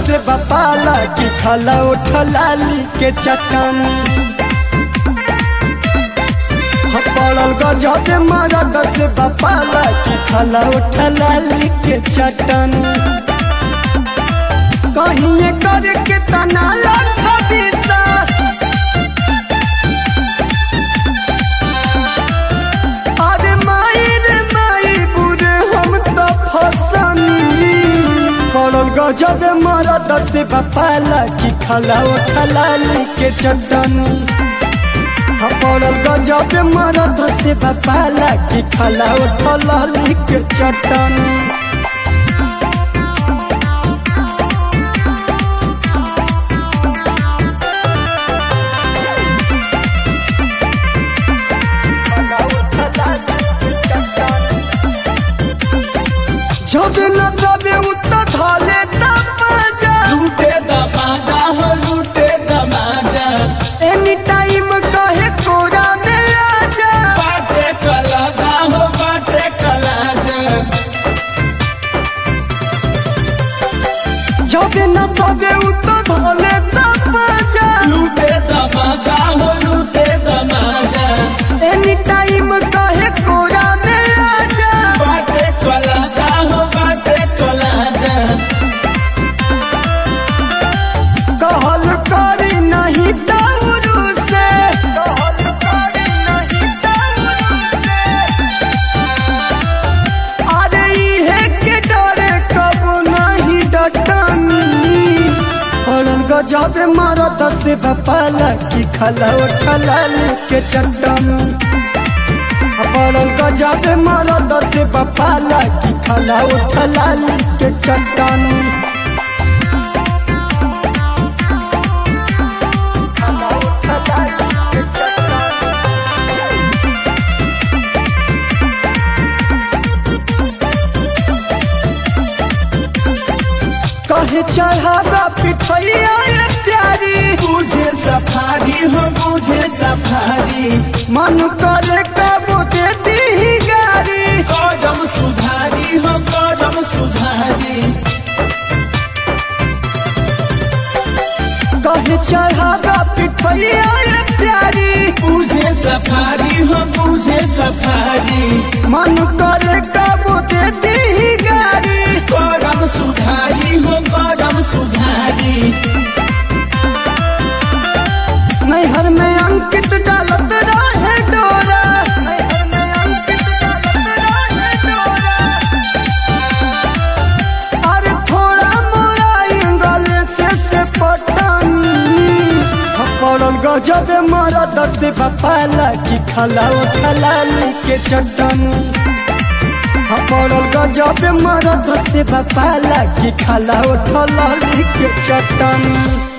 से बपाला की खाला उठलाली के चटनी पड़ल गजब मरद से बपाला की खाला उठलाली के चटनी कहीं करके तना लखा दिशा अरे माई रे माई बुरे हम तो फसनी पड़ल गजब मरद से बपाला की खाला उठलाली के चटनी पड़ल गजब मरद से बपाला की खाला उठलाली के चटनी जब न तबे उत धाले तपजा लूटे दमाजा हो लूटे दमाजा एनी टाइम कहे कोरा में आजा बाटे कलाजा हो बाटे कलाजा जब न तबे उत धाले तपजा लूटे दमाजा हो लूटे दमाजा एनी टाइम कहे कोरा में आजा बाटे कलाजा हो बाटे कलाजा कहल करी नहीं दारू से अरे इहे के डरे कब नहीं डटनी पड़ल गजब मरद से बपाला की खला उठलाल के चटनी पड़ल गजब मरद से बपाला की खला उठलाल के चटनी कहे चढ़ावा पिठैया ये प्यारी बुझे सफारी हो बुझे सफारी मन करे कबो दे दी गारी कदम सुधारी हो कदम सुधारी कहे चढ़ावा पिठैया ये प्यारी बुझे सफारी हो बुझे सफारी मन करे कबो दे दी गारी कदम सुधारी हो कदम सुधारी नैहर में अंकित डालत रहे डोरा अरे थोड़ा मोरा गले से से पटनी पड़ल गजब मरद से बपाला की खला उठलाली के चटनी पड़ल गजब मरद से बपाला की खला उठलाली के चटनी